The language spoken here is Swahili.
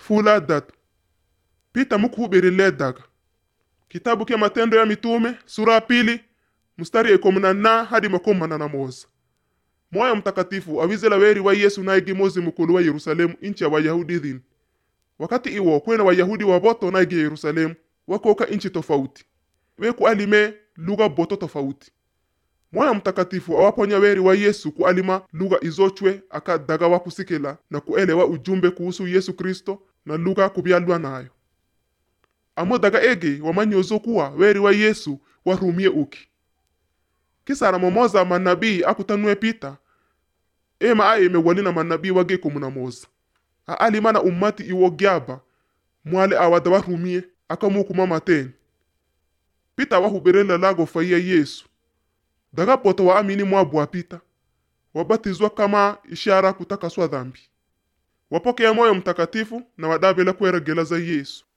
fula datu pita mukuhubirile daga kitabu kya matendo ya mitume sura ya pili mstari ekomi na nna hadi makumi manana moza moyo mtakatifu awizela weri wa yesu naigi mozi mukulu wa yerusalemu inchi ya wayahudi dhini wakati iwo kwena wayahudi waboto naigi yerusalemu wakoka inchi tofauti weku alime lugha boto tofauti moyo mtakatifu awaponya weri wa yesu kualima lugha izochwe aka daga wa kusikila na kuelewa ujumbe kuhusu yesu kristo na lugha kubyalwa nayo amo daga ege wamanyozo kuwa weri wa yesu warumie uki kisara momoza manabii akutanue pita ema aye mewalina manabii wage kumuna moza aalimana ummati iwo gyaba mwale awada warumie akamukuma mateni pita wahuberela lago faiya yesu daga poto waamini mwabwa pita wabatizwa kama ishara kutakaswa dhambi wapokea moyo mtakatifu na wadabela kueregela za yesu